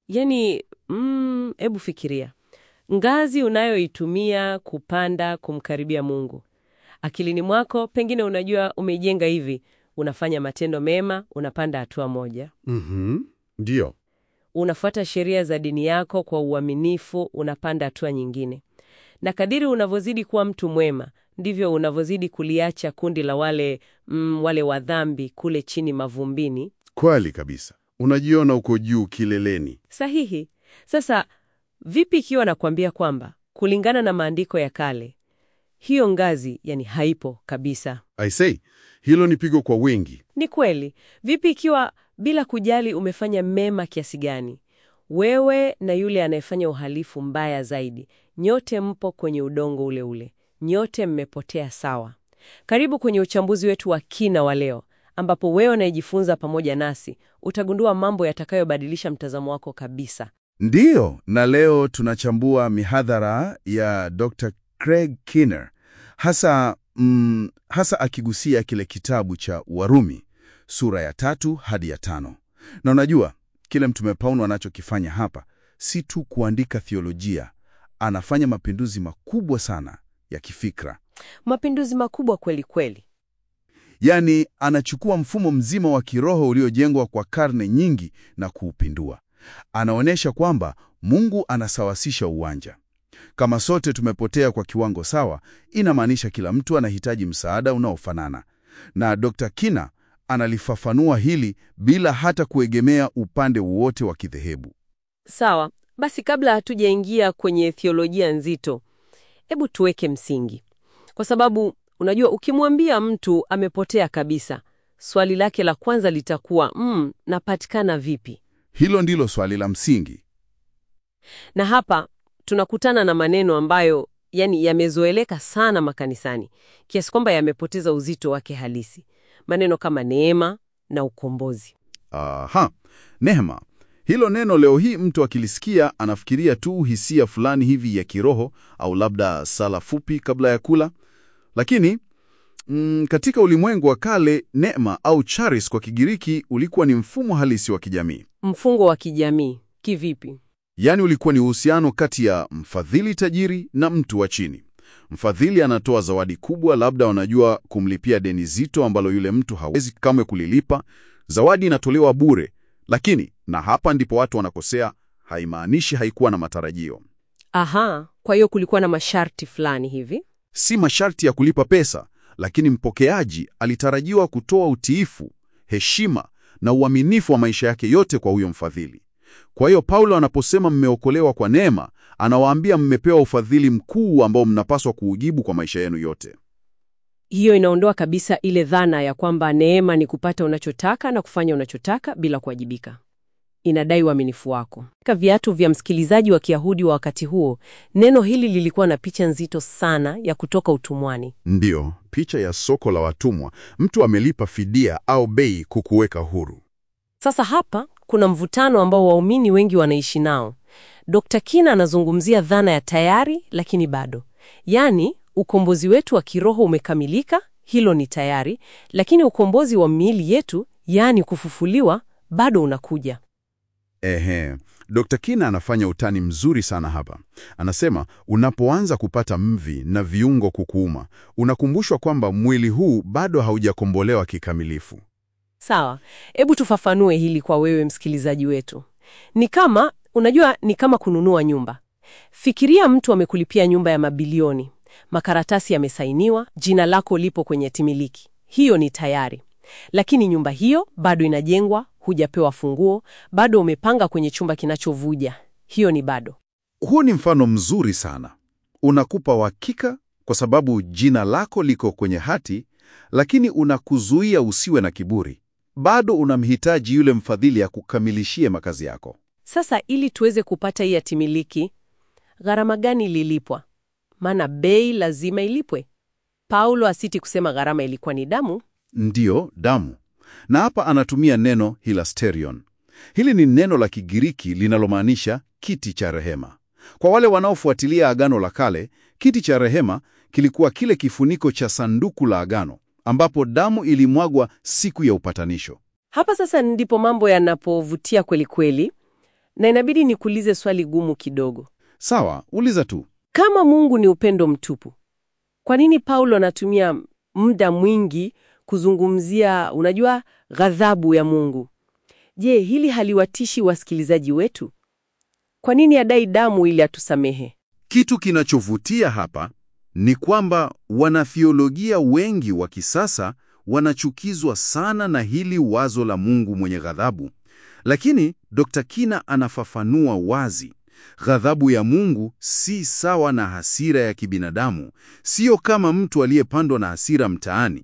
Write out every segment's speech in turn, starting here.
Yaani, mm, hebu fikiria ngazi unayoitumia kupanda kumkaribia Mungu. Akilini mwako pengine unajua umeijenga hivi: unafanya matendo mema, unapanda hatua moja, Mhm. Ndiyo. unafuata sheria za dini yako kwa uaminifu, unapanda hatua nyingine. Na kadiri unavyozidi kuwa mtu mwema, ndivyo unavyozidi kuliacha kundi la wale mm, wale wa dhambi kule chini mavumbini. Kweli kabisa. Unajiona uko juu kileleni. Sahihi. Sasa vipi ikiwa nakwambia kwamba kulingana na maandiko ya kale hiyo ngazi yani haipo kabisa? I say, hilo ni pigo kwa wengi. Ni kweli. Vipi ikiwa bila kujali umefanya mema kiasi gani, wewe na yule anayefanya uhalifu mbaya zaidi, nyote mpo kwenye udongo ule ule, nyote mmepotea sawa. Karibu kwenye uchambuzi wetu wa kina wa leo, ambapo wewe unayejifunza pamoja nasi utagundua mambo yatakayobadilisha mtazamo wako kabisa. Ndiyo, na leo tunachambua mihadhara ya Dr. Craig Kinner, hasa, mm, hasa akigusia kile kitabu cha Warumi sura ya tatu hadi ya tano. Na unajua kile Mtume Paulo anachokifanya hapa si tu kuandika theolojia, anafanya mapinduzi makubwa sana ya kifikra. Mapinduzi makubwa kweli kweli. Yaani, anachukua mfumo mzima wa kiroho uliojengwa kwa karne nyingi na kuupindua. Anaonyesha kwamba Mungu anasawasisha uwanja. Kama sote tumepotea kwa kiwango sawa, inamaanisha kila mtu anahitaji msaada unaofanana. Na Dr. Kina analifafanua hili bila hata kuegemea upande wowote wa kidhehebu. Sawa, basi kabla hatujaingia kwenye theolojia nzito, hebu tuweke msingi, kwa sababu unajua, ukimwambia mtu amepotea kabisa, swali lake la kwanza litakuwa mm, napatikana vipi? Hilo ndilo swali la msingi. Na hapa tunakutana na maneno ambayo yani yamezoeleka sana makanisani kiasi kwamba yamepoteza uzito wake halisi, maneno kama neema na ukombozi. Aha, neema. Hilo neno leo hii mtu akilisikia anafikiria tu hisia fulani hivi ya kiroho au labda sala fupi kabla ya kula. Lakini mm, katika ulimwengu wa kale neema au charis kwa Kigiriki ulikuwa ni mfumo halisi wa kijamii. Mfungo wa kijamii kivipi? Yaani ulikuwa ni uhusiano kati ya mfadhili tajiri na mtu wa chini. Mfadhili anatoa zawadi kubwa, labda wanajua kumlipia deni zito ambalo yule mtu hawezi kamwe kulilipa. Zawadi inatolewa bure, lakini na hapa ndipo watu wanakosea, haimaanishi haikuwa na matarajio. Aha, kwa hiyo kulikuwa na masharti fulani hivi. Si masharti ya kulipa pesa, lakini mpokeaji alitarajiwa kutoa utiifu, heshima na uaminifu wa maisha yake yote kwa huyo mfadhili. Kwa hiyo Paulo anaposema mmeokolewa kwa neema, anawaambia mmepewa ufadhili mkuu ambao mnapaswa kuujibu kwa maisha yenu yote. Hiyo inaondoa kabisa ile dhana ya kwamba neema ni kupata unachotaka na kufanya unachotaka bila kuwajibika. Inadai uaminifu wako. Katika viatu vya msikilizaji wa Kiyahudi wa wakati huo, neno hili lilikuwa na picha nzito sana ya kutoka utumwani. Ndiyo, picha ya soko la watumwa. Mtu amelipa fidia au bei kukuweka huru. Sasa hapa kuna mvutano ambao waumini wengi wanaishi nao. Dr. Kina anazungumzia dhana ya tayari lakini bado, yaani ukombozi wetu wa kiroho umekamilika, hilo ni tayari, lakini ukombozi wa miili yetu, yaani kufufuliwa, bado unakuja. Ehe, Dr. Kina anafanya utani mzuri sana hapa. Anasema unapoanza kupata mvi na viungo kukuuma, unakumbushwa kwamba mwili huu bado haujakombolewa kikamilifu. Sawa, hebu tufafanue hili kwa wewe msikilizaji wetu. Ni kama unajua, ni kama kununua nyumba. Fikiria mtu amekulipia nyumba ya mabilioni, makaratasi yamesainiwa, jina lako lipo kwenye timiliki. Hiyo ni tayari, lakini nyumba hiyo bado inajengwa, hujapewa funguo, bado umepanga kwenye chumba kinachovuja. Hiyo ni bado. Huu ni mfano mzuri sana. Unakupa uhakika kwa sababu jina lako liko kwenye hati, lakini unakuzuia usiwe na kiburi. Bado unamhitaji yule mfadhili ya kukamilishie makazi yako. Sasa ili tuweze kupata hii hatimiliki, gharama gani ililipwa? Maana bei lazima ilipwe. Paulo asiti kusema gharama ilikuwa ni damu. Ndiyo, damu. Na hapa anatumia neno hilasterion. Hili ni neno la Kigiriki linalomaanisha kiti cha rehema. Kwa wale wanaofuatilia Agano la Kale, kiti cha rehema kilikuwa kile kifuniko cha sanduku la agano ambapo damu ilimwagwa siku ya upatanisho. Hapa sasa ndipo mambo yanapovutia kweli kweli. Na inabidi nikuulize swali gumu kidogo. Sawa, uliza tu. Kama Mungu ni upendo mtupu, kwa nini Paulo anatumia muda mwingi kuzungumzia, unajua, ghadhabu ya Mungu? Je, hili haliwatishi wasikilizaji wetu? Kwa nini adai damu ili atusamehe? Kitu kinachovutia hapa ni kwamba wanathiolojia wengi wa kisasa wanachukizwa sana na hili wazo la Mungu mwenye ghadhabu. Lakini Dr. Kina anafafanua wazi. Ghadhabu ya Mungu si sawa na hasira ya kibinadamu, sio kama mtu aliyepandwa na hasira mtaani.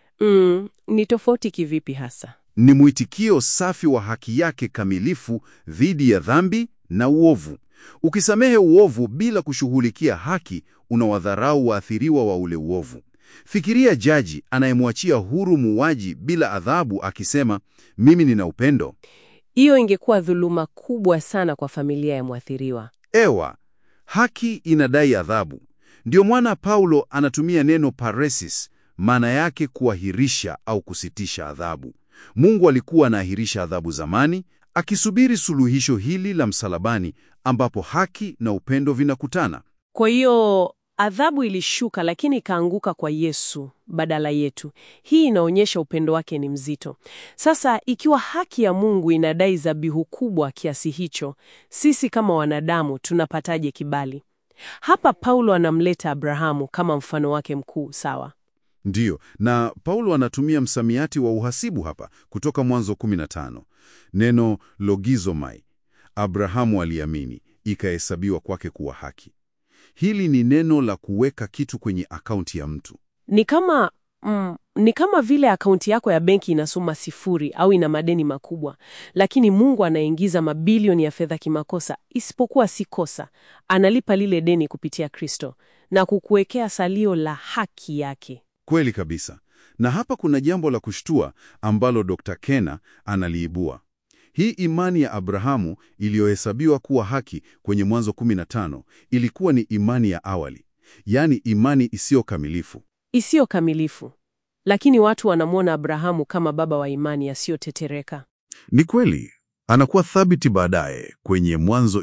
Mm, ni tofauti kivipi hasa? Ni mwitikio safi wa haki yake kamilifu dhidi ya dhambi na uovu. Ukisamehe uovu bila kushughulikia haki, unawadharau waathiriwa wa ule uovu. Fikiria jaji anayemwachia huru muuaji bila adhabu akisema, mimi nina upendo. Hiyo ingekuwa dhuluma kubwa sana kwa familia ya mwathiriwa. Ewa, haki inadai adhabu. Ndio mwana Paulo anatumia neno paresis, maana yake kuahirisha au kusitisha adhabu. Mungu alikuwa anaahirisha adhabu zamani, akisubiri suluhisho hili la msalabani, ambapo haki na upendo vinakutana. Kwa hiyo adhabu ilishuka, lakini ikaanguka kwa Yesu badala yetu. Hii inaonyesha upendo wake ni mzito. Sasa ikiwa haki ya Mungu inadai dhabihu kubwa kiasi hicho, sisi kama wanadamu tunapataje kibali? Hapa Paulo anamleta Abrahamu kama mfano wake mkuu, sawa? Ndiyo, na Paulo anatumia msamiati wa uhasibu hapa kutoka Mwanzo 15. Neno logizomai, Abrahamu aliamini, ikahesabiwa kwake kuwa haki. Hili ni neno la kuweka kitu kwenye akaunti ya mtu. Ni kama mm, ni kama vile akaunti yako ya benki inasoma sifuri au ina madeni makubwa, lakini Mungu anaingiza mabilioni ya fedha kimakosa, isipokuwa si kosa. Analipa lile deni kupitia Kristo na kukuwekea salio la haki yake. Kweli kabisa. Na hapa kuna jambo la kushtua ambalo Dr. Kena analiibua. Hii imani ya Abrahamu iliyohesabiwa kuwa haki kwenye Mwanzo 15 ilikuwa ni imani ya awali, yaani imani isiyo kamilifu. Isiyo kamilifu, lakini watu wanamwona Abrahamu kama baba wa imani asiyotetereka. Ni kweli, anakuwa thabiti baadaye kwenye Mwanzo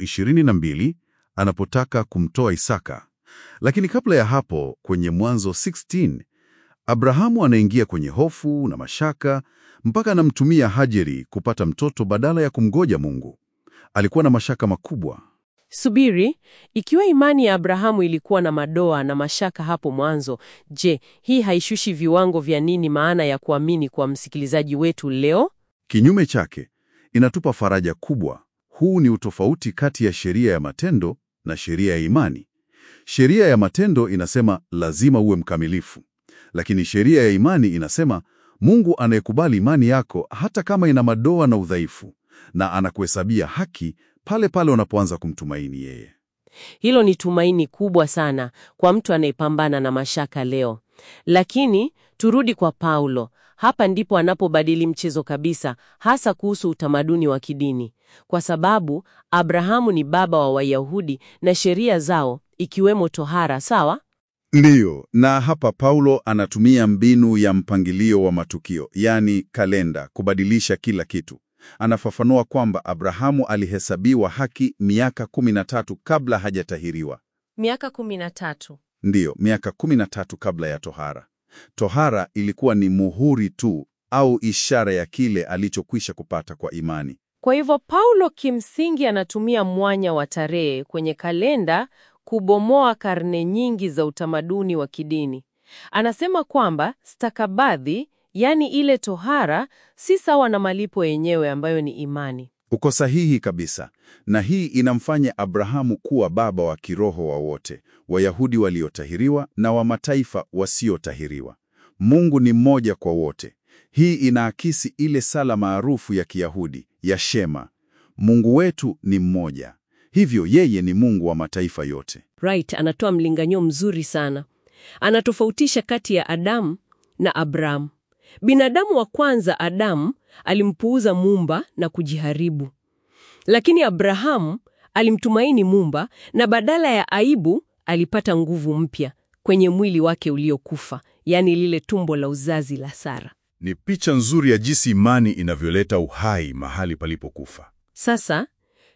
22 anapotaka kumtoa Isaka. Lakini kabla ya hapo kwenye Mwanzo 16 Abrahamu anaingia kwenye hofu na mashaka mpaka anamtumia Hajeri kupata mtoto badala ya kumgoja Mungu. Alikuwa na mashaka makubwa. Subiri, ikiwa imani ya Abrahamu ilikuwa na madoa na mashaka hapo mwanzo, je, hii haishushi viwango vya nini maana ya kuamini kwa msikilizaji wetu leo? Kinyume chake, inatupa faraja kubwa. Huu ni utofauti kati ya sheria ya matendo na sheria ya imani. Sheria ya matendo inasema lazima uwe mkamilifu, lakini sheria ya imani inasema Mungu anayekubali imani yako hata kama ina madoa na udhaifu, na anakuhesabia haki pale pale unapoanza kumtumaini yeye. Hilo ni tumaini kubwa sana kwa mtu anayepambana na mashaka leo. Lakini turudi kwa Paulo. Hapa ndipo anapobadili mchezo kabisa, hasa kuhusu utamaduni wa kidini, kwa sababu Abrahamu ni baba wa Wayahudi na sheria zao ikiwemo tohara, sawa? Ndiyo, na hapa Paulo anatumia mbinu ya mpangilio wa matukio, yaani kalenda, kubadilisha kila kitu. Anafafanua kwamba Abrahamu alihesabiwa haki miaka 13 kabla hajatahiriwa. Miaka kumi na tatu. Ndiyo, miaka 13 kabla ya tohara. Tohara ilikuwa ni muhuri tu au ishara ya kile alichokwisha kupata kwa imani. Kwa hivyo Paulo kimsingi anatumia mwanya wa tarehe kwenye kalenda kubomoa karne nyingi za utamaduni wa kidini. Anasema kwamba stakabadhi, yaani ile tohara, si sawa na malipo yenyewe ambayo ni imani. Uko sahihi kabisa, na hii inamfanya Abrahamu kuwa baba wa kiroho wa wote, Wayahudi waliotahiriwa na wa mataifa wasiotahiriwa. Mungu ni mmoja kwa wote. Hii inaakisi ile sala maarufu ya Kiyahudi ya Shema, Mungu wetu ni mmoja, hivyo yeye ni Mungu wa mataifa yote. Right, anatoa mlinganyo mzuri sana. Anatofautisha kati ya Adamu na Abrahamu. Binadamu wa kwanza Adamu alimpuuza Muumba na kujiharibu, lakini Abrahamu alimtumaini Muumba na badala ya aibu alipata nguvu mpya kwenye mwili wake uliokufa, yaani lile tumbo la uzazi la Sara. Ni picha nzuri ya jinsi imani inavyoleta uhai mahali palipokufa. Sasa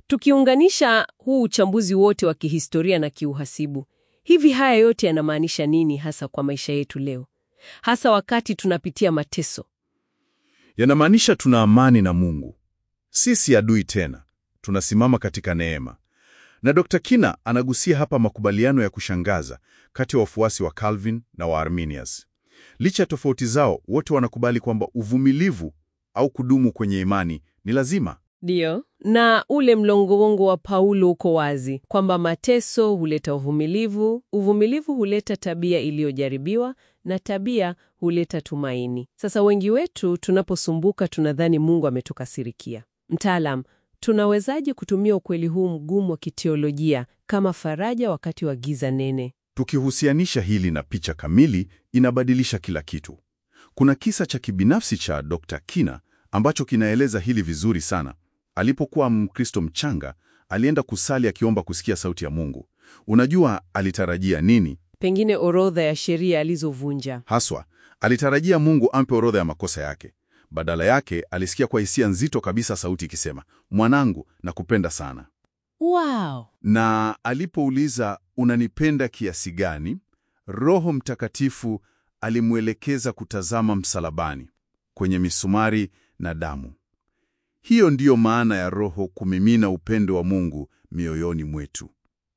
Tukiunganisha huu uchambuzi wote wa kihistoria na kiuhasibu, hivi haya yote yanamaanisha nini hasa kwa maisha yetu leo, hasa wakati tunapitia mateso? Yanamaanisha tuna amani na Mungu, sisi adui tena, tunasimama katika neema. Na Dr. Kina anagusia hapa makubaliano ya kushangaza kati ya wafuasi wa Calvin na wa Arminius. Licha ya tofauti zao, wote wanakubali kwamba uvumilivu au kudumu kwenye imani ni lazima. Ndiyo, na ule mlongongo wa Paulo uko wazi kwamba mateso huleta uvumilivu, uvumilivu huleta tabia iliyojaribiwa, na tabia huleta tumaini. Sasa wengi wetu tunaposumbuka tunadhani Mungu ametukasirikia. Mtaalam, tunawezaje kutumia ukweli huu mgumu wa kiteolojia kama faraja wakati wa giza nene? Tukihusianisha hili na picha kamili, inabadilisha kila kitu. Kuna kisa cha kibinafsi cha Dr. Kina ambacho kinaeleza hili vizuri sana. Alipokuwa Mkristo mchanga, alienda kusali akiomba kusikia sauti ya Mungu. Unajua alitarajia nini? Pengine orodha ya sheria alizovunja. Haswa, alitarajia Mungu ampe orodha ya makosa yake. Badala yake, alisikia kwa hisia nzito kabisa sauti ikisema, mwanangu, nakupenda sana. Wow. Na alipouliza unanipenda kiasi gani, Roho Mtakatifu alimwelekeza kutazama msalabani, kwenye misumari na damu. Hiyo ndiyo maana ya Roho kumimina upendo wa Mungu mioyoni mwetu.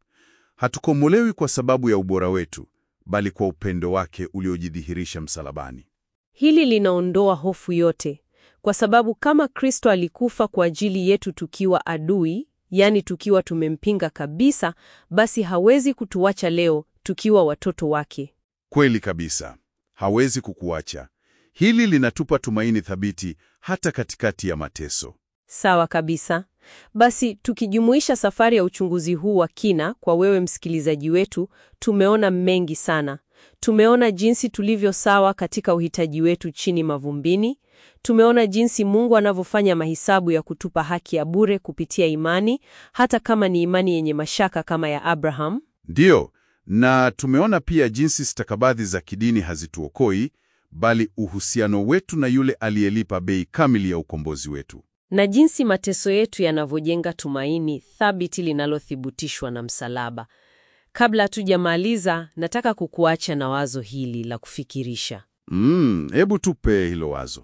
Hatukomolewi kwa sababu ya ubora wetu, bali kwa upendo wake uliojidhihirisha msalabani. Hili linaondoa hofu yote, kwa sababu kama Kristo alikufa kwa ajili yetu tukiwa adui, yaani tukiwa tumempinga kabisa, basi hawezi kutuacha leo tukiwa watoto wake. Kweli kabisa, hawezi kukuacha. Hili linatupa tumaini thabiti hata katikati ya mateso. Sawa kabisa. Basi tukijumuisha safari ya uchunguzi huu wa kina kwa wewe msikilizaji wetu, tumeona mengi sana. Tumeona jinsi tulivyo sawa katika uhitaji wetu chini mavumbini. Tumeona jinsi Mungu anavyofanya mahesabu ya kutupa haki ya bure kupitia imani, hata kama ni imani yenye mashaka kama ya Abraham. Ndiyo, na tumeona pia jinsi stakabadhi za kidini hazituokoi, bali uhusiano wetu na yule aliyelipa bei kamili ya ukombozi wetu. na jinsi mateso yetu yanavyojenga tumaini thabiti linalothibitishwa na msalaba. Kabla hatujamaliza, nataka kukuacha na wazo hili la kufikirisha. Mm, hebu tupe hilo wazo.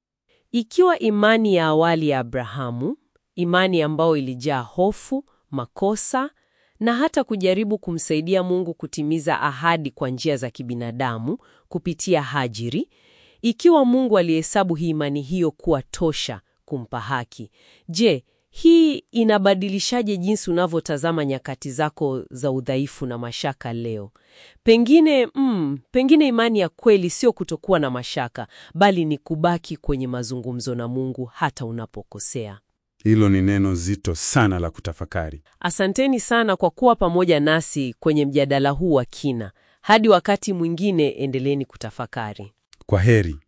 Ikiwa imani ya awali ya Abrahamu, imani ambayo ilijaa hofu, makosa na hata kujaribu kumsaidia Mungu kutimiza ahadi kwa njia za kibinadamu kupitia Hajiri, ikiwa Mungu alihesabu hii imani hiyo kuwa tosha kumpa haki, je, hii inabadilishaje jinsi unavyotazama nyakati zako za udhaifu na mashaka leo? Pengine mm, pengine imani ya kweli sio kutokuwa na mashaka, bali ni kubaki kwenye mazungumzo na Mungu hata unapokosea. Hilo ni neno zito sana la kutafakari. Asanteni sana kwa kuwa pamoja nasi kwenye mjadala huu wa kina. Hadi wakati mwingine, endeleeni kutafakari. Kwa heri.